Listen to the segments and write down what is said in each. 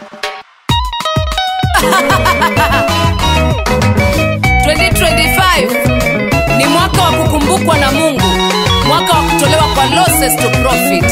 ni mwaka wa kukumbukwa na mungu mwaka wa kutolewa kwa losses to profit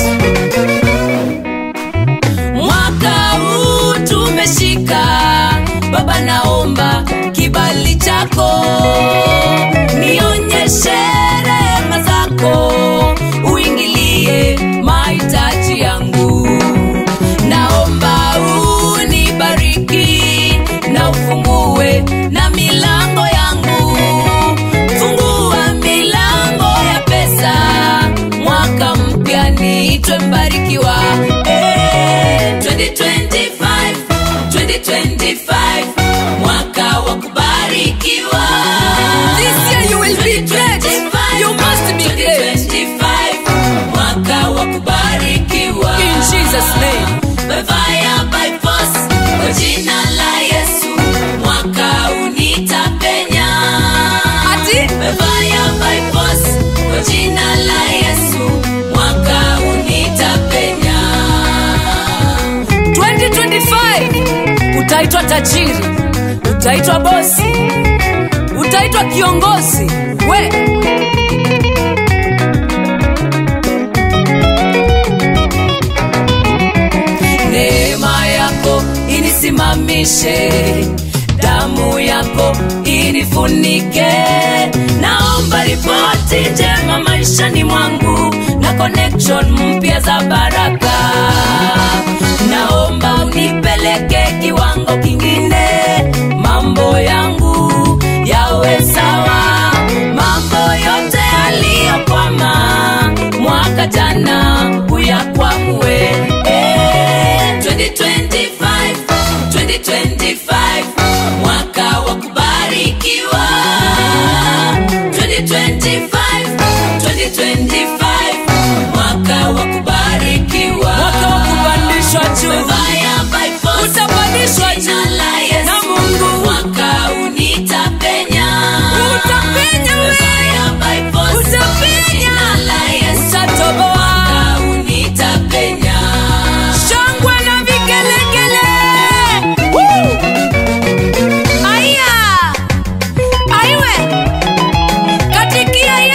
mwaka huu tumeshika baba naomba kibali chako nionyeshe rehema zako uingilie mahitaji yangu naomba unibariki na ufungue na milango yangu fungua milango ya pesa mwaka mpya niitwe mbarikiwa Eh, 2025, 2025, mwaka wa kubarikiwa This year you will be great. You must be great. 2025, mwaka wa kubarikiwa In Jesus' name. By fire, by force, kwa jina la Yesu mwaka unitapenya Ati? By fire, by force, kwa jina la Yesu mwaka unitapenya 2025 utaitwa tajiri utaitwa bosi utaitwa kiongozi we neema yako inisimamishe damu yako inifunike naomba ripoti njema maishani mwangu na connection mpya za baraka naomba unipeleke kiwango kingine mambo yangu yawe sawa mambo yote yaliyokwama mwaka jana uyakwamue Eh, 2025, 2025, mwaka wa kubarikiwa 2025, 2025, mwaka wa kubarikiwa mwaka wa kupandishwa juu Fire by force, Utapandishwa jina la Yesu. na Mungu. mwaka unitapenya Utapenya we. Fire by force, Utapenya. jina la Yesu. utatoboa mwaka unitapenya shangwe na vigelegele Woo! aya aiwe katikia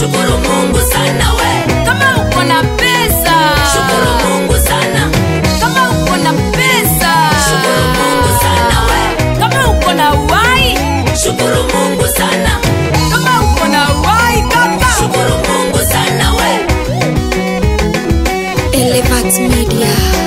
shukuru mungu sana we kama uko na pesa shukuru mungu sana kama uko na pesa shukuru mungu sana we kama uko na uhai shukuru mungu sana kama uko na uhai kaka shukuru mungu sana we Elevat Media.